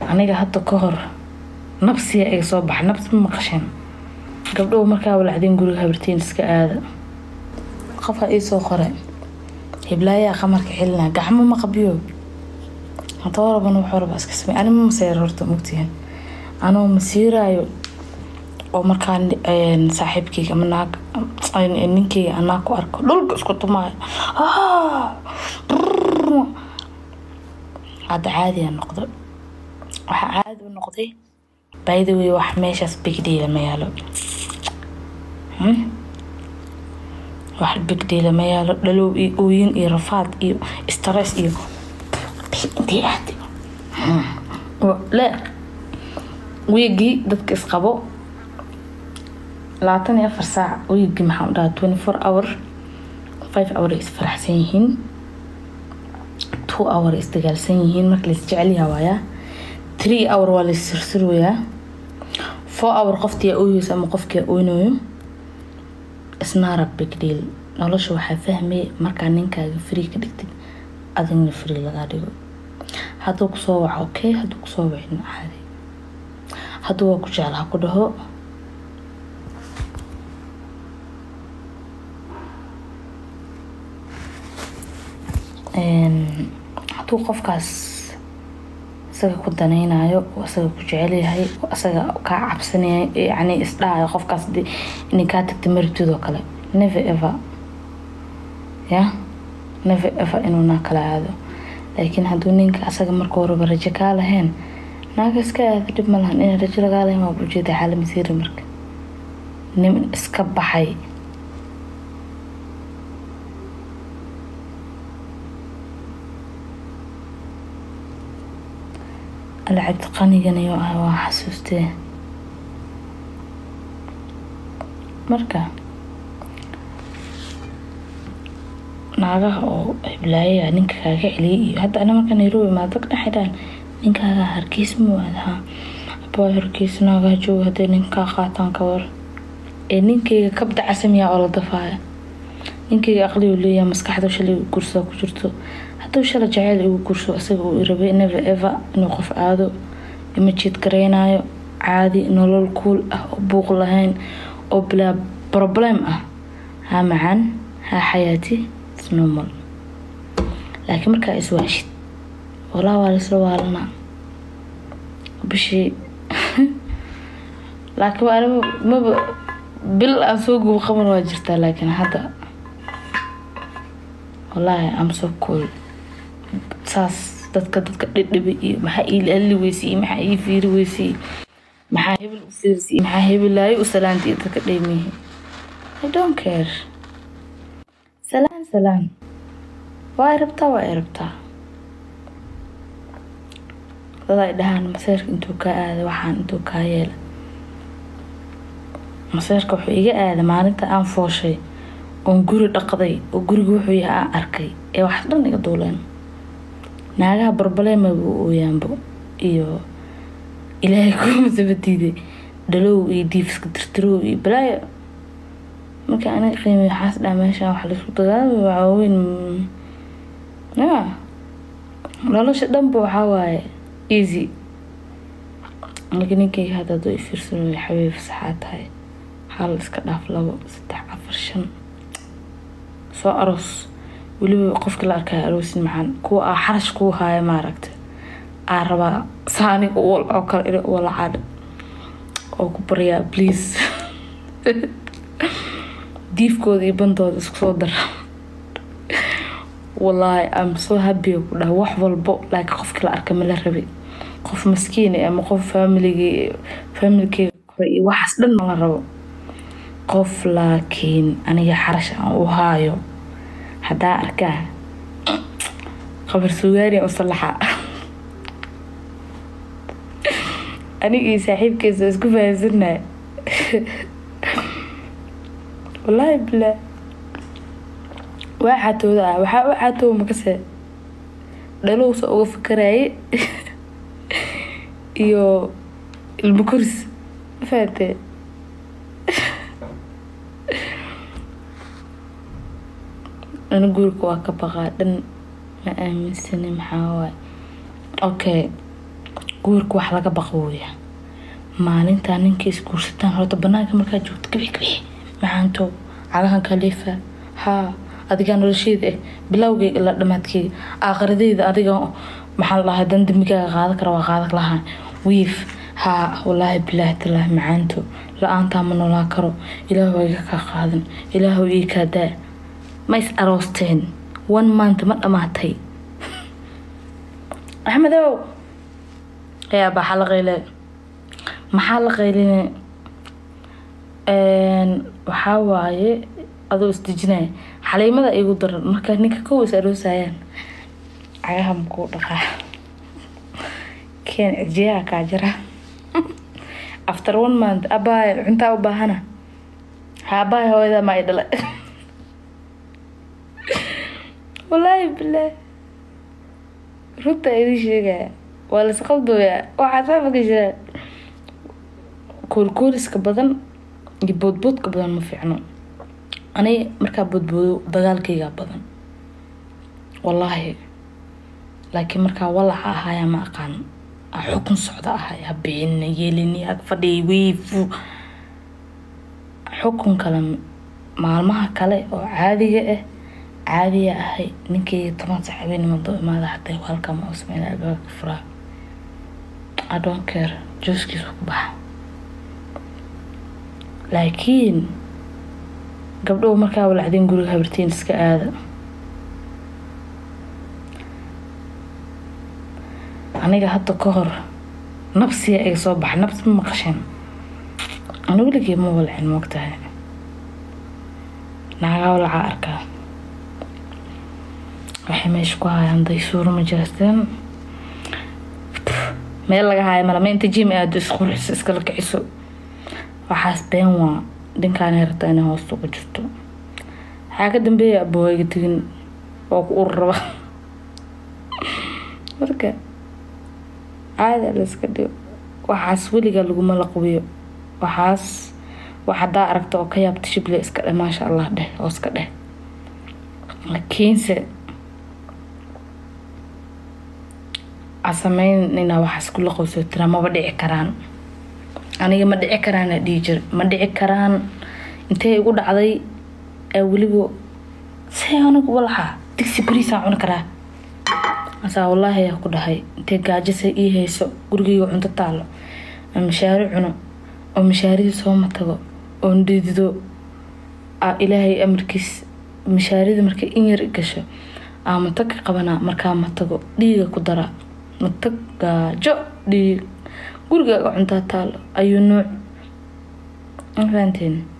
aniga hadda ka hor nabsiya iga soo baxa nabs ma maqasheen gabdhow markaa walacdeen guriga habartiin iska aada qofka iisoo qore hiblaayaa qamarka xilina gacmo ma qabiyo hada waraban wuxuu raba iska samey anima maseer horta mogtihin anoo masiiraayo oo markaa saaxiibkeyga ama naag ninkeyga anaa ku arko dhulka isku tumaayo hadda caadiya noqdo waxaa caadi u noqday by the way wax meeshaas bigdeela ma yaalo wax bigdeela ma yaalo dhalow iyo ooyin iyo rafaad iyo stress iyo intee aad le wiigii dadka isqabo labaatan iyo afar saac wiigii maxaa dhahaa twenty four hour five hour ay isfaraxsan yihiin two hour ay isdagaalsan yihiin marka lais jecelyaha waayaa three hour waa lais sirsiroyaa four hour qoftii aa ooyeysa ama qofkii aa oynayo isnaara big deal nolosha waxaa fahmay markaa ninkaaga free ka dhigtid adigna free lagaa dhigo hadduu kusoo waco okay hadduu kusoo wacin caadi hadduu waa ku jeclaa ku dhaho hadduu qofkaas isaga ku danaynayo isaga ku jecelyahay isaga kaa cabsanaya yani isdhahayo qofkaas inay kaa tagta maribtidoo kale never ever ya never ever inuuna kala aado laakiin hadduu ninka asaga marka horeba rajo kaa lahayn naaga iska aada dhib ma lahan inay rajo lagaa lahayn waa ujeeda xaala masiiri marka nin iska baxay alcabdi qaniganiyo ah waa xasuustee marka naagaha oo hiblaayaa ninka kaaga celiyay iyo hadda ana marka nairobi maa dad dhexidhaan ninkaaga hargeys muu aadahaa abaa hargeys naagaha jooga hadday ninkaa qaataan ka war ee ninkeyga kabda casamiyaa oo la dafaaya ninkeyga aqligu leeyaha maskaxda shalay gursaa ku jirto hadduu shala jaceyl igu gurso isaga uu irabay never ever inuu qof aado ima jied gareynayo caadi nolol kuul ah oo buuq lahayn oo bilaa problem ah haa macaan haa xayaati normal laakiin markaa iswaashid walaa waa laisla waalanaa bishii laakiin waa anima maba bil aan soo gubo qaban waa jirtaa laakiin hadda wallaahi am so cool saas dadka dadka dhidhibi iyo maxaa ii alli weysay iyo maxaa ii fiiri weysay maxaa hebel u fiirsay maxaa hebelaayo u salaantay iyo dadka dheymihi i don't care salaan salaan waa ay rabtaa waa ay rabtaa dad ay dhahaan maseerka intuu kaa aada waxaan intuu kaa yeela maseerka wuxuu iga aada maalinta aan fooshay oon guri dhaqday oo guriga wuxuu yahay aan arkay ee wax dhan iga duuleen naagaha barbaleemaga u ooyaanbo iyo ilaahay kuma sabadiiday dhalow iyo diifiska tirtirow iyo balaayo marka aniga qiimay waxaas dhaa meeshaan wax laisku dagaalama waaweyn ya nolosha dhanba waxaa waaye easy aniga ninkayga hadda hadduu ifiirsanayo xabiib saxaa tahay hal iska dhaaf labo saddex afar shan soo aroos weliba qofkii la arkaya aroosin macaan kuwa aa xarash kuu haaya maaragta aa rabaa saaniga uwal oo kale ina uwala caadha oo ku baryaa please diifkooda iyo bandooda isku soo dara wallaahi am soo habiya ku dhaha wax walbo laakiin qofkii la arka mala rabi qof maskiin ama qof faamiligii faamilkeyga kore iyo waxaas dhan mala rabo qof laakiin aniga xarash aan u haayo haddaa arkaa qabar sugaari u salaxa aniga iyo saaxiibkeesa isku fahansanay wallaahi bilaa waa xatooda ah waxaa u xatoow makase dhalowsa uga fikaraye iyo ilmo koris mafahatee ana guriga waa ka baqaa dhan ma aaminsani maxaa waay okay guurka wax laga baqo weya maalintaa ninka isguursataan horta banaanka markaa joogto kabix kabix macaanto cagahan kaliifa haa adigaa nolosheeda eh bilowgeyga ilaa dhamaadkeyga aakhiradeyda adiga maxaa la dhahaa dan dambigaaga qaadan kara waa qaadan lahaa wiif haa walaahi bilaahi talaahi macaanto la-aantaa ma noolaan karo ilaahu iga kaa qaadan ilaahu ii kaa daa ma is aroosteen one month ma dhamaatay axmedow yaa baxaa la qayle maxaa la qayline waxaa waaye adoo isdejinaya xaliimada igu daran marka ninka kow is aroosayaan cagaha makuu dhaqaa keen cijiyaha kaa jira after one month abaay cuntaa u baahana haabaay hooyada ma i dhala walaahi bilaahi runta idin sheegaya waa lasqaldooyaa waxaa saa maka jiraan koolkooliska badan iyo boodboodka badan ma fiicno ani markaa boodboodo dagaalkaygaa badan wallaahi laakiin markaa walaca ahaayaa ma aqaan xukun socda ahay habeenna yeelini ag fadhiya wiifu xukun kale maalmaha kale oo caadiga ah caadiya ahay ninkeyga toban sax habeenima doo imaada haday halkama u sameyna albaabka furaa I don't care jooskiisu ku baxa laakiin gabdhow markaa walacdeen guriga habartiin iska aada aniga hadda ka hor nabsiya iga soo baxa nabsi ma maqasheen ana weligee ma walcin moogtahay naagaa walacaa arkaa waxay meesha ku hayaan daysuuro ma jirasteen meel laga haayo malama inta jim aado isqurxiso iskala kiciso waxaas been waa dhinkaanay rabtaa inay hoosta uga jirto waxaa ka dambeeya abooyga tegin oo ku ur raba marka caada layska dhigo waxaas weligaa laguma la qubiyo waxaas wax haddaa aragta oo ka yaabta shible iska dheh maasha allah dheh oo iska dheh laakiinse sameynina waxaas kula qowsoo tiraa maba dhici karaan aniga ma dhici karaan dhihi jir ma dhici karaan intee igu dhacday ee weliba see anigu walaxa digsi bariisaan cuni karaa asaa wallaahi ayaa ku dhahay intee gaajasa ii hayso gurigeyga cunto taalo oo mashaari cuno oo mashaaridii sooma tago oo ndidido ilaahay amarkiis mashaarida markay in yar gasho aa matag ka qabanaa markaa matago dhiiga ku daraa matag gaajo dhiig gurigaaga cuntaa taalo ayuu nuuc ma fahanteen